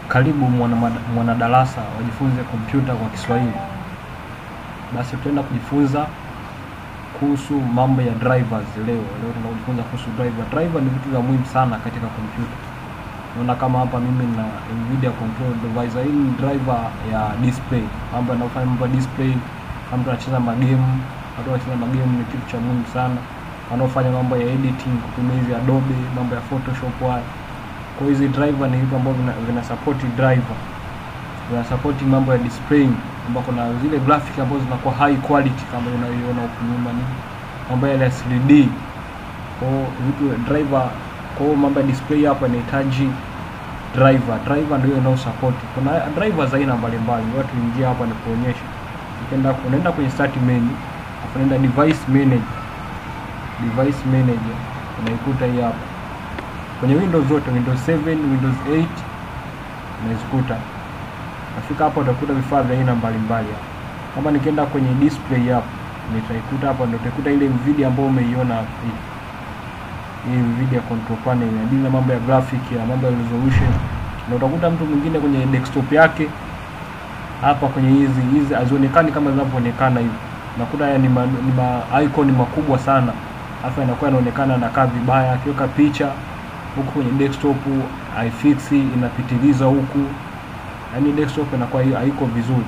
Karibu mwana- mwanadarasa wajifunze kompyuta kwa Kiswahili. Basi tutaenda kujifunza kuhusu mambo ya drivers leo. Leo tunaenda kujifunza kuhusu driver. Driver ni vitu vya muhimu sana katika kompyuta. Unaona kama hapa mimi na Nvidia control device. Hii ni driver ya display, mambo yanayofanya mambo ya display. Kama mtu anacheza magame, watu wanacheza magame ni kitu cha muhimu sana. Wanaofanya mambo ya editing kutumia hizi Adobe, mambo ya Photoshop haya. Kwa hiyo hizi driver ni vitu ambavyo vina, vina support driver, vina support mambo ya display, ambao kuna zile graphic ambazo zinakuwa high quality kama unayoiona huku nyuma, ni mambo yale ya 3D. Kwa hiyo vitu driver, kwa hiyo mambo ya display hapa inahitaji driver. Driver ndio inao support. Kuna drivers aina mbalimbali, watu ingia hapa ni kuonyesha. Ukienda unaenda kwenye start menu, afu unaenda device manager. Device manager unaikuta hii hapa kwenye Windows zote, Windows 7, Windows 8 unazikuta. Nafika hapa utakuta vifaa vya aina mbalimbali hapa. Kama nikienda kwenye display hapa, nitaikuta hapa, ndio utaikuta ile Nvidia ambayo umeiona hapa hii. Hii Nvidia control panel inadili na mambo ya graphic ya mambo ya resolution. Na utakuta mtu mwingine kwenye desktop yake hapa kwenye hizi hizi hazionekani kama zinavyoonekana hivi. Unakuta haya ni ma, ni ma icon makubwa sana. Halafu inakuwa inaonekana anakaa vibaya akiweka picha huku kwenye desktop haifix inapitiliza huku, yaani desktop inakuwa hi- haiko vizuri.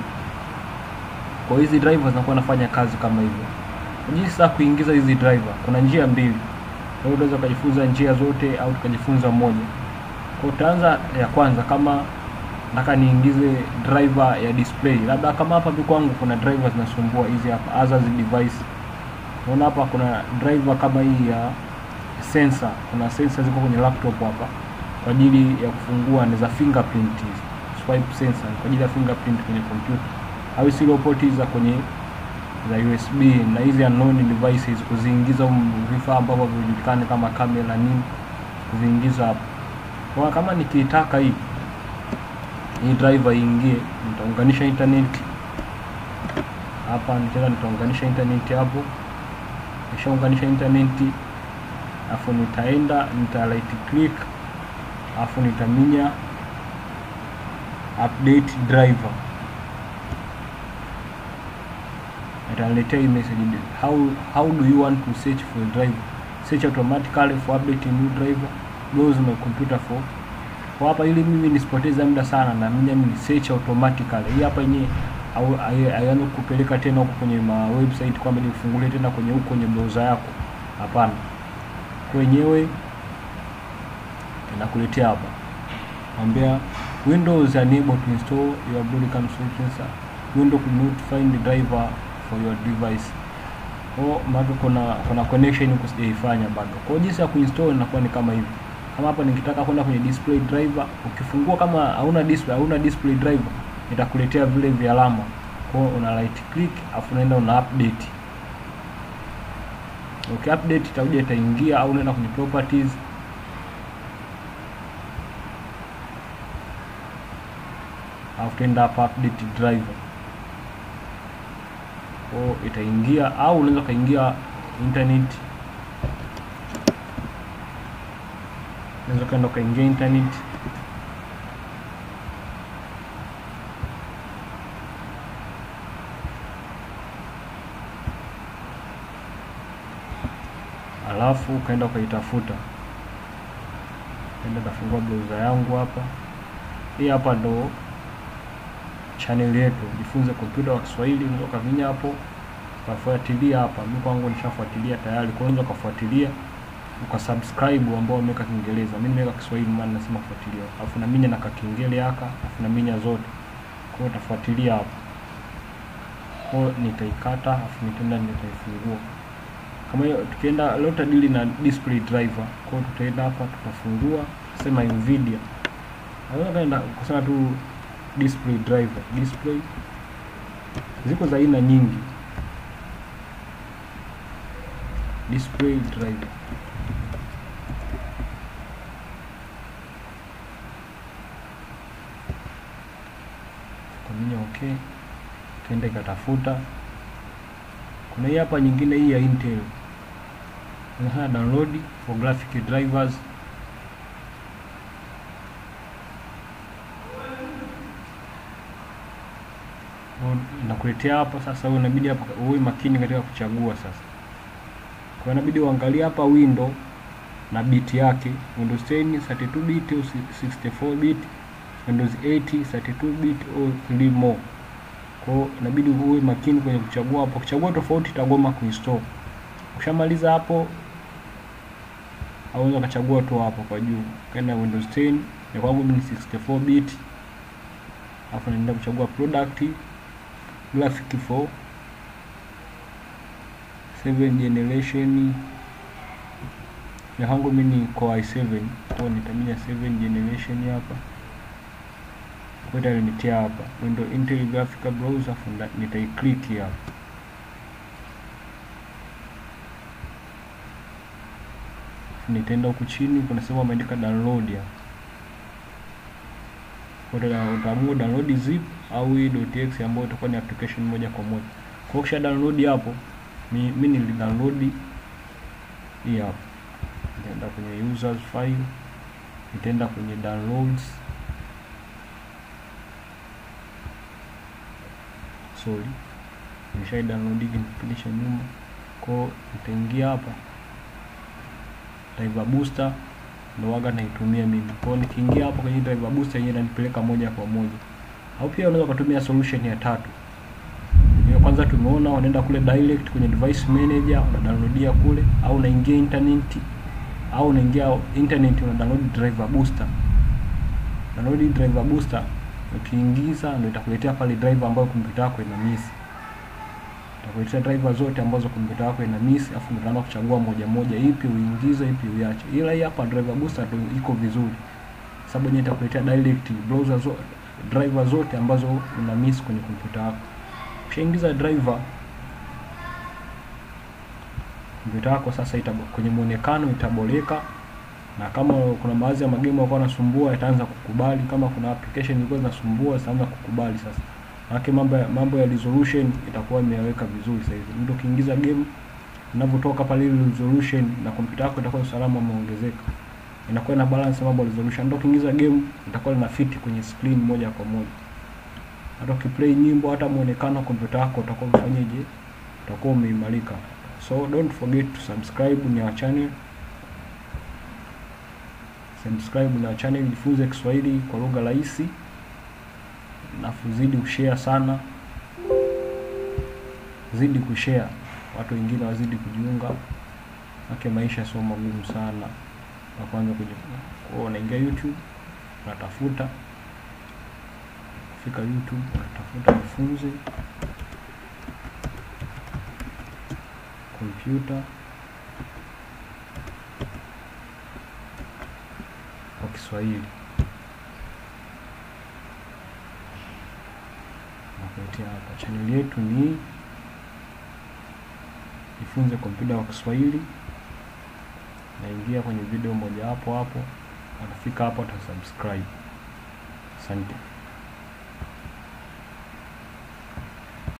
Kwa hiyo hizi drivers zinakuwa nafanya kazi kama hivyo. Jinsi ya kuingiza hizi driver, kuna njia mbili. Kwa hiyo unaweza ukajifunza njia zote au tukajifunza moja. Kwa hiyo utaanza ya kwanza, kama nataka niingize driver ya display, labda kama hapa hivi kwangu kuna driver zinasumbua hizi hapa, others device. Unaona hapa kuna driver kama hii ya sensor, kuna sensor ziko kwenye laptop hapa kwa ajili ya kufungua ni za fingerprint hizi. Swipe sensor kwa ajili ya fingerprint kwenye kompyuta au serial port hizi za kwenye za USB na hizi unknown devices kuziingiza humu vifaa ambavyo vijulikani kama kamera nini, kuziingiza hapo. Kwa kama nikiitaka hii hii driver iingie, nitaunganisha internet hapa, nitaenda nitaunganisha internet hapo, nishaunganisha internet afu nitaenda nita right click afu nitaminya update driver itaniletea hii message how how do you want to search for a driver search automatically for update a new driver browse my computer for kwa hapa ili mimi nisipoteze muda sana na mimi ni search automatically hii hapa yenyewe au haianze kupeleka tena huko kwenye ma website kwamba nifungulie tena kwenye huko kwenye browser yako hapana wenyewe inakuletea hapa ambia Windows unable to install your broadcom sensor Windows could not find the driver for your device kwa maana kuna kuna connection huko sijaifanya bado kwa hiyo jinsi ya kuinstall inakuwa ni kama hivi kama hapa nikitaka kwenda kwenye display driver ukifungua kama hauna display hauna display driver itakuletea vile vya alama kwa hiyo una right click afu unaenda una update okay, update itakuja itaingia au unaenda kwenye properties au utaenda hapa update driver kwa itaingia au unaweza ukaingia internet unaweza ukaenda ukaingia internet alafu ukaenda ukaitafuta enda kafungua browser yangu hapa hii hapa ndo channel yetu jifunze kompyuta kwa Kiswahili unaweza ukavinya hapo ukafuatilia hapa mimi kwangu nishafuatilia tayari kwa hiyo unaweza ukafuatilia ukasubscribe ambao wameweka Kiingereza mimi nimeweka Kiswahili maana nasema fuatilia alafu naminya na kakengele haka alafu naminya zote kwa hiyo utafuatilia hapo kwa hiyo nitaikata alafu nitaenda nitaifungua kama hiyo tukienda leo tutadili na display driver kwa hiyo tutaenda hapa tutafungua sema Nvidia naweza kaenda kusema tu display driver display ziko za aina nyingi display driver kaminya okay kaenda ikatafuta kuna hii hapa nyingine hii ya Intel unafanya download for graphic drivers Nakuletea hapa sasa, wewe inabidi hapa uwe makini katika kuchagua sasa. Kwa inabidi uangalie hapa window na bit yake, Windows 10 32 bit au 64 bit, Windows 8 32 bit au 3 more. Kwa hiyo inabidi uwe makini kwenye kuchagua hapo. Ukichagua tofauti itagoma kuinstall. Ukishamaliza hapo au unaweza ukachagua tu hapo kwa juu. Kaenda Windows 10, ya kwangu mimi ni 64 bit. Alafu naenda kuchagua product graphic for 7 generation. Ya kwangu mimi ni Core i7. Kwa nitamia 7 generation hapa. Kwa hiyo itaniletea hapa window Intel graphical browser, afu nitaiclick hapa. Nitaenda huku chini, kuna sehemu ameandika download hapa. Kwa hiyo utaamua download zip au hii .exe ambayo itakuwa ni application moja kwa moja. Kwa hiyo kisha download hapo, mimi nili download hii hapa. Nitaenda kwenye users file, nitaenda kwenye downloads sorry nimeshai download kipindi cha nyuma kwao nitaingia hapa driver booster ndo waga naitumia mimi kwao nikiingia hapo kwenye driver booster yenyewe inanipeleka moja kwa moja au pia unaweza kutumia solution ya tatu hiyo kwanza tumeona unaenda kule direct kwenye device manager una downloadia kule au unaingia internet au unaingia internet una download driver booster download driver booster ukiingiza ndio itakuletea pale driver ambayo kompyuta yako ina miss. Itakuletea driver zote ambazo kompyuta yako ina miss, afu ndio unaanza kuchagua moja moja, ipi uingize, ipi uiache. Ila hii hapa driver booster ndio iko vizuri, sababu yenyewe itakuletea direct browser zo, driver zote ambazo una miss kwenye kompyuta yako. Ukishaingiza driver kompyuta yako sasa itabo, kwenye muonekano itaboreka na kama kuna baadhi ya magemu yalikuwa yanasumbua yataanza kukubali. Kama kuna application ilikuwa zinasumbua zitaanza kukubali sasa, maana mambo ya mambo ya resolution itakuwa imeweka vizuri sasa hivi. Mtu ukiingiza game unavyotoka pale, ile resolution na kompyuta yako itakuwa usalama umeongezeka, inakuwa na balance mambo ya resolution. Ndio ukiingiza game itakuwa ina fit kwenye screen moja kwa moja. Hata ukiplay nyimbo, hata muonekano kompyuta yako utakuwa umefanyaje, utakuwa umeimarika. So don't forget to subscribe ni our channel subscribe na channel Jifunze Kiswahili kwa lugha rahisi, nafu zidi kushare sana, zidi kushare, watu wengine wazidi kujiunga, ake maisha sio magumu sana. Na kwanza kujifunza kwao, unaingia YouTube unatafuta, fika YouTube unatafuta Jifunze kompyuta kwa Kiswahili nakuletea hapa. Chaneli yetu ni Jifunze kompyuta kwa Kiswahili. Naingia kwenye video moja hapo hapo, utafika hapo utasubscribe. Asante.